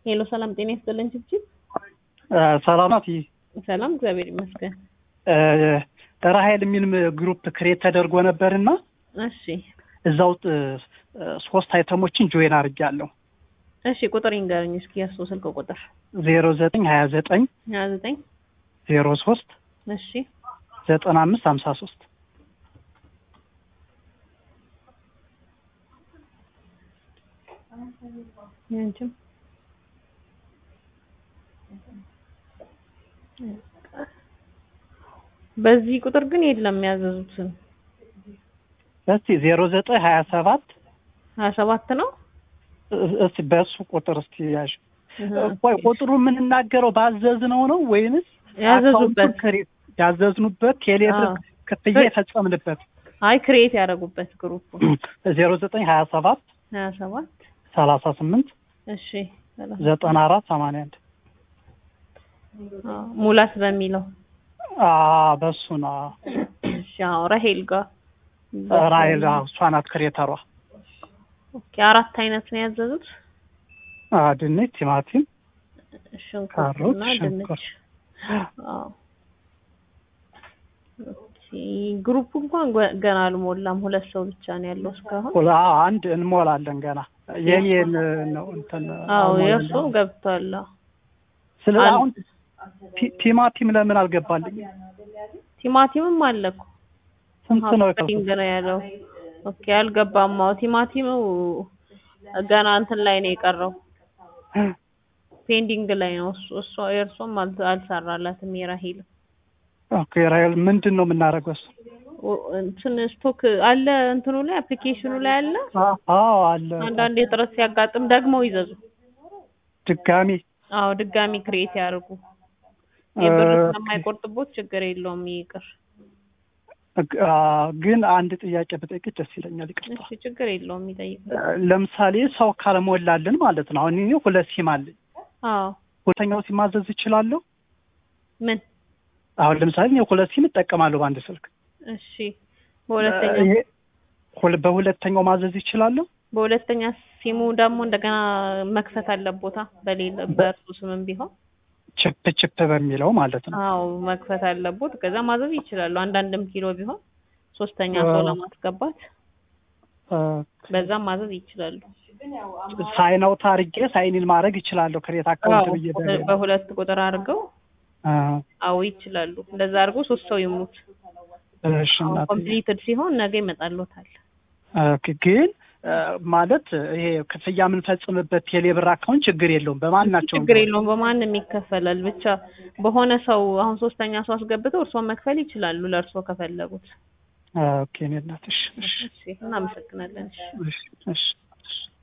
ሄሎ ሰላም ጤና ይስጥልን ችብችብ ሰላም ናት። ሰላም እግዚአብሔር ይመስገን። ራሀይል የሚል ግሩፕ ክሬት ተደርጎ ነበርና እሺ እዛ ውስጥ ሶስት አይተሞችን ጆይን አድርጌያለሁ። እሺ ቁጥር ይንገረኝ እስኪ የእሱ ስልክ ቁጥር ዜሮ ዘጠኝ ሀያ ዘጠኝ ሀያ ዘጠኝ ዜሮ ሶስት እሺ ዘጠና አምስት ሀምሳ ሶስት ያንቺም በዚህ ቁጥር ግን የለም ያዘዙትን እስቲ ዜሮ ዘጠኝ ሀያ ሰባት ሀያ ሰባት ነው እስቲ በእሱ ቁጥር እስቲ ያዥ ቆይ ቁጥሩ የምንናገረው ባዘዝነው ነው ወይንስ ያዘዙበት አካውንቱን ክሬት ያዘዝኑበት ቴሌብር አዎ። ክፍያ የፈጸምንበት አይ ክሬት ያደረጉበት ግሩፕ ዜሮ ዘጠኝ ሀያ ሰባት ሀያ ሰባት ሰላሳ ስምንት እሺ ሰላም። ዘጠና አራት ሰማንያ አንድ አዎ፣ ሙላት በሚለው በሱ ነው እሺ አዎ ራሄል ጋር ራይል እሷ ናት ክሬተሯ ኦኬ አራት አይነት ነው ያዘዙት አ፣ ድንች ቲማቲም ካሮት፣ ሽንኩርትና ድንች ሽንኩርት። አዎ ኦኬ ግሩፕ እንኳን ገ- ገና አልሞላም ሁለት ሰው ብቻ ነው ያለው እስካሁን ሁላ አንድ እንሞላለን ገና የኔን ነው እንትን አዎ አልሞላልንም። የእርሶ ገብቷል አዎ። ስለ አንድ- አሁን ቲ- ቲማቲም ለምን አልገባልኝ? ቲማቲምም አለ እኮ ስንት ነው ፔንዲንግ ነው ያለው ኦኬ አልገባም አዎ ቲማቲሙ ገና እንትን ላይ ነው የቀረው ፔንዲንግ ላይ ነው እሱ እሷ የእርሶም አል- አልሰራላትም የራሄል ኦኬ ራይል ምንድን ነው የምናደርገው? እሱ ኦ- እንትን ስቶክ አለ እንትኑ ላይ አፕሊኬሽኑ ላይ አለ አ- አዎ አለ አንዳንድ እጥረት ሲያጋጥም ደግሞ ይዘዙ ድጋሚ አዎ ድጋሚ ክሬት ያደርጉ የብር እ፣ ስለማይቆርጥቦት ችግር የለውም ይቅር አ፣ ግን አንድ ጥያቄ ብጠይቅሽ ደስ ይለኛል። ይቅርታ እሺ ችግር የለውም ይጠይቅ ለምሳሌ ሰው ካልሞላልን ማለት ነው። አሁን እኔ ሁለት ሲም አለኝ። አዎ ሁለተኛው ሲም ማዘዝ እችላለሁ? ምን አሁን ለምሳሌ እኔ ሁለት ሲም እጠቀማለሁ በአንድ ስልክ። እሺ በሁለተኛ ይሄ ሁለ- በሁለተኛው ማዘዝ ይችላለሁ? በሁለተኛ ሲሙ ደግሞ እንደገና መክፈት አለቦታ በሌለ በእርሱ ስምም ቢሆን ችፕ ችፕ በሚለው ማለት ነው። አዎ መክፈት አለቦት ከዛ ማዘዝ ይችላሉ አንዳንድም ኪሎ ቢሆን ሶስተኛ ሰው አዎ። ለማስገባት አ፣ በዛም ማዘዝ ይችላሉ ሳይን አውት አድርጌ ሳይኒን ማድረግ ይችላለሁ ክሬት አካውንት አዎ ብዬ በ- በሁለት ቁጥር አድርገው አ፣ አዎ ይችላሉ እንደዛ አድርገው ሶስት ሰው ይሙት እሺ እናቴ። ኮምፕሊትድ ሲሆን ነገ ይመጣልዎታል ኦኬ ግን አ፣ ማለት ይሄ ክፍያ የምንፈጽምበት ቴሌብር አካውንት ችግር የለውም በማናቸውም ችግር የለውም በማንም ይከፈላል ብቻ በሆነ ሰው አሁን ሶስተኛ ሰው አስገብተው እርስዎ መክፈል ይችላሉ ለእርስዎ ከፈለጉት ኦኬ እኔ እናትሽ እሺ እሺ እናመሰግናለን እሺ እሺ እሺ